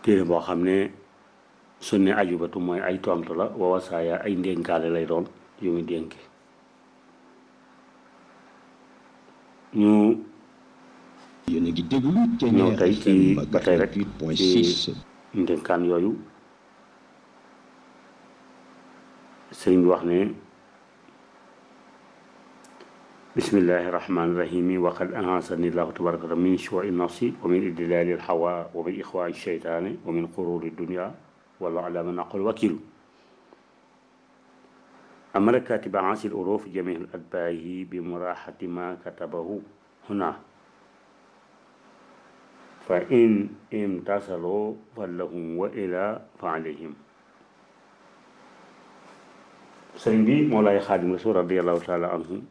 téere boo xam ne su ne ajubatu mooy ay tontu la wa wasaaya ay ndénkaale lay doon yu muy dénki ñu yéen a ngi déglu ñëw Ténière tey ci FM ba tey rek 88.6 ndénkaan yooyu sëriñ bi wax ne bismillahi rahmani rahimi wa qad ahasani llahu tabaraka wa taala min shuui nafsi wa min idlali lhawa wa min ixwaai sheytaani wa min qururi dunia wallahu ala man aqul wakilu amara katiba ansi l uruf jami al atbaahi bi muraxati ma katabahu huna fa in imtasaloo fa lahum wa ila fa alayhim sëriñ bi Mawlaay Xaadim Rasuul radiallahu taala anhu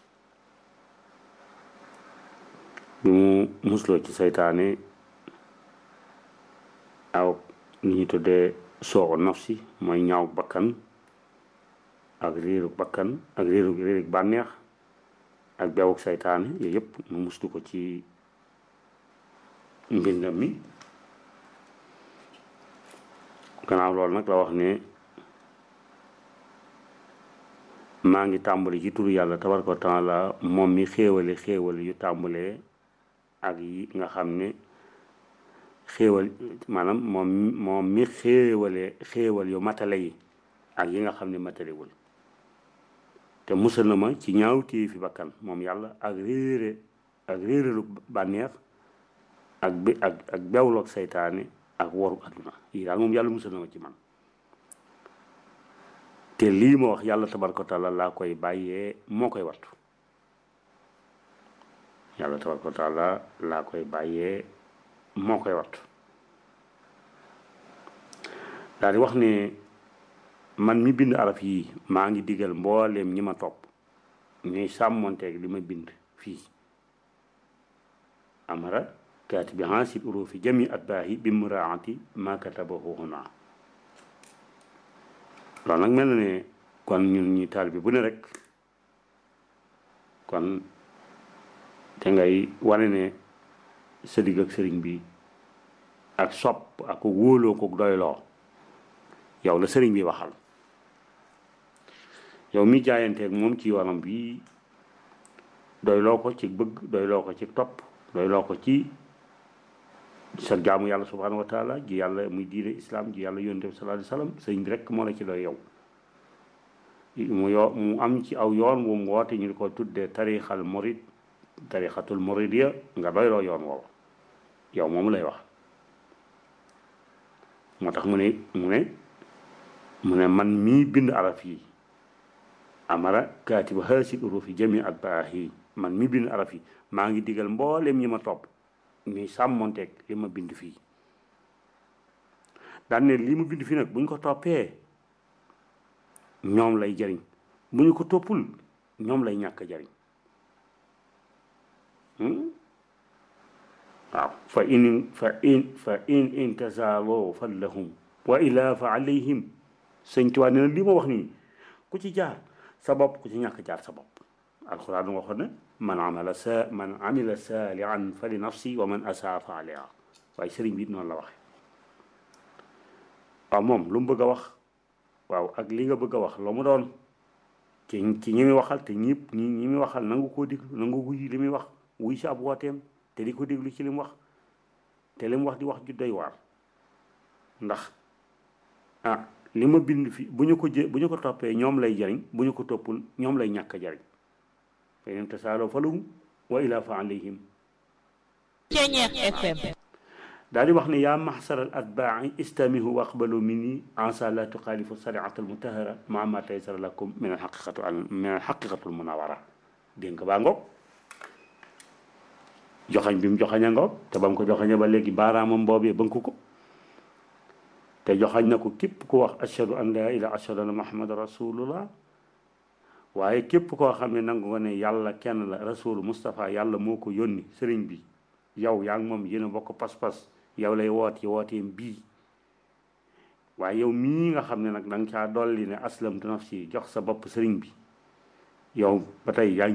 bi mu musloo ci seytaane aw li ñu tuddee soo nafsi mooy ñaaw bakkan ak réeru bakkan ak réeru réeru bànneex ak beewuk seytaane yooyu yëpp mu muslu ko ci mbindam mi gannaaw loolu nag la wax ne maa ngi tàmbali ci turu yàlla tabaraka wa taala moom mi xéewale xéewal yu tàmbalee ak yi nga xam ne xéewal maanaam moom moom mi xéewale xéewal yu matale yi ak yi nga xam ne matalewul te musal na ma ci ñaaw téye fi bakkan moom yàlla ak réere ak réeralu bànneex ak bi ak ak bewloog seytaane ak waru adduna yi daal moom yàlla musal na ma ci man te lii ma wax yàlla tabaraka wa taala laa koy bàyyee moo koy wattu yàlla tabaraka wa taala laa koy bàyyee moo koy wattu daal di wax ne man mi bind araf yi maa ngi digal mbooleem ñi ma topp ñuy sàmmonteeg li ma bind fii amara kaatibi hansil urufi jami atbaahi bi muraati ma katabahu huna loolu nag mel na ne kon ñun ñi taal bi bu ne rek kon te ngay wane ne sa digg ak sëriñ bi ak sopp ak wóoloo ko doyloo yow la sëriñ bi waxal yow mi jaayanteeg moom ci yoonam bi doyloo ko ci bëgg doyloo ko ci topp doyloo ko ci sa jaamu yàlla subhanahu wa taala ji yàlla muy diine islam ji yàlla yonent bi sallallahu alayhi wasallam sëriñ bi rek moo la ci doy yow mu yo mu am ci aw yoon wu mu woote ñu di ko tuddee tarixal murid tarixatul muridiya nga doyloo yoon woowu yow moom lay wax moo tax mu ne mu ne mu ne man mii bind araf yi amara kaatiba haasil urufi jami at baahi man mii bind araf yi maa ngi digal mboolem ñi ma topp ñuy sàmmonteeg li ma bind fii daan ne li ma bind fii nag bu ñu ko toppee ñoom lay jariñ bu ñu ko toppul ñoom lay ñàkk jariñ waaw fa in fa in fa in intasaaloo fa lahum wa ila fa alayhim sëñ Tuubaa nee na li ma wax nii ku ci jaar sa bopp ku ci ñàkk jaar sa bopp alxuraan waxoon na man amila sa man amila saalihan fa li nafsi wa man asaa fa alayha waaye sëriñ bi it noonu la waxe waaw moom lu mu bëgg a wax waaw ak li nga bëgg a wax loo mu doon ci ci ñi muy waxal te ñëpp ñi ñi muy waxal nangu koo déglu nangu wuy li muy wax wuy si ab wooteem te di ko déglu ci li mu wax te li mu wax di wax ju doy waar ndax ah li ma bind fi bu ñu ko jë bu ñu ko toppee ñoom lay jariñ bu ñu ko toppul ñoom lay ñàkk a jariñ fa in tasaaloo falahum wa ila fa alayhim Ténière FM daal di wax ne yaa maxsaral atbaai istamihu wa aqbalu minni ansa la tuxaalifu sariata almutahara maa ma taysara lakum min alxaqiqatu min alxaqiqatu almunawara dégg nga baa ngoog joxañ bi mu joxaña ngoog te ba mu ko joxaña ba léegi baaraamam boobee bënk ko te joxañ na ko képp ku wax ashhadu an la ilaha ashhadu anna muhammad rasulullah waaye képp koo xam ne nangu nga ne yàlla kenn la rasul Moustapha yàlla moo ko yónni sëriñ bi yow yaa ngi moom yéen a bokk pas-pas yow lay woot yi wooteem bii waaye yow mii nga xam ne nag da nga caa dolli ne aslamtu nafsi jox sa bopp sëriñ bi yow ba tey yaa ngi